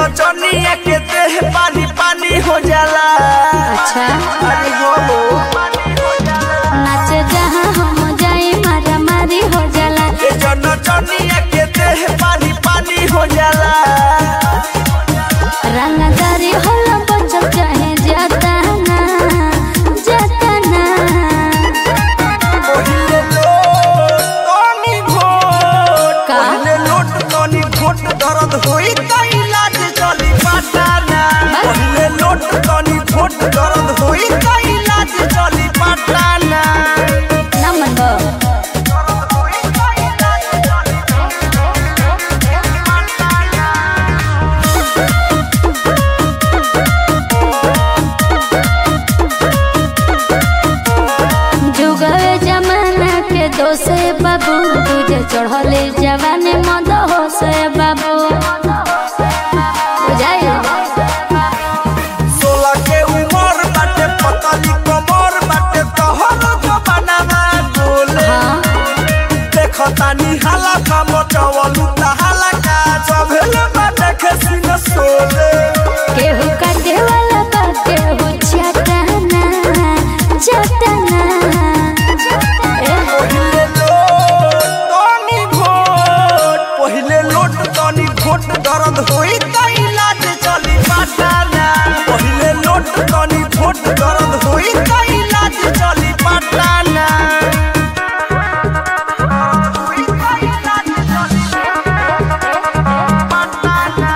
नचनिया के देह पानी पानी हो जाला अच्छा अरे बोलो नाच जहाँ हम जाए मारा मारी हो जाला ये जो नचनिया के देह पानी पानी हो जाला रंगदारी होला बचल चाहे जाता ना जाता ना पहिले लोट तनी घोट का? पहिले लोट तनी घोट दर्द होई त इलाज चली पाटाना पहिले लोट तनी घोट दर्द होई त इलाज चली पाटाना ना मन बा दर्द होई त इलाज चली पाटाना जुगवे जमाना के दोसे बाबू तुझे चढ़ले जवाने मद हो से बाबू बुझाई सोलह के उमर बाटे पतली कमर बाटे तोहर जमानामा बोले हाँ देखतानी हाला का मचवलू हाला का चभेले बाटे खसिन सोले केहू काटे वाला बा केहू चटाना चटाना ए, पहिले लोट तनी घोट पहिले लोट तनी घोट दर्द होई त इलाज चली पाटाना पहिले लोट तनी घोट दर्द होई त इलाज चली पाटाना होई त इलाज चली पाटाना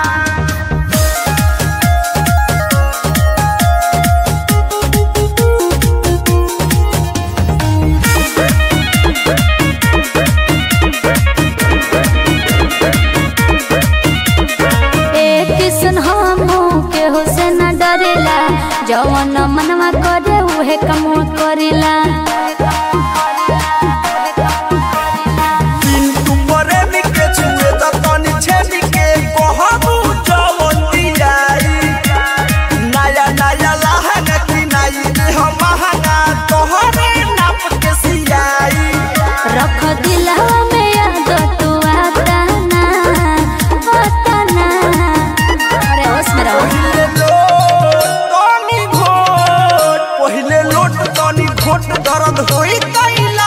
ए किसन हमू केहू से न डरेला जवन मनवा करे उहे कमवा करेला पिंटू प्रेमी के छुए त तनी छेमी के कहबू जवन दियाई नया नया लहंगा किनाई दे हम महंगा तोहरे नाप के सियाई रख दिलवा में याद तू आता ना आता ना अरे होश में रहो पहिले लोट तनी घोट पहिले लोट तनी घोट दर्द होई त इलाज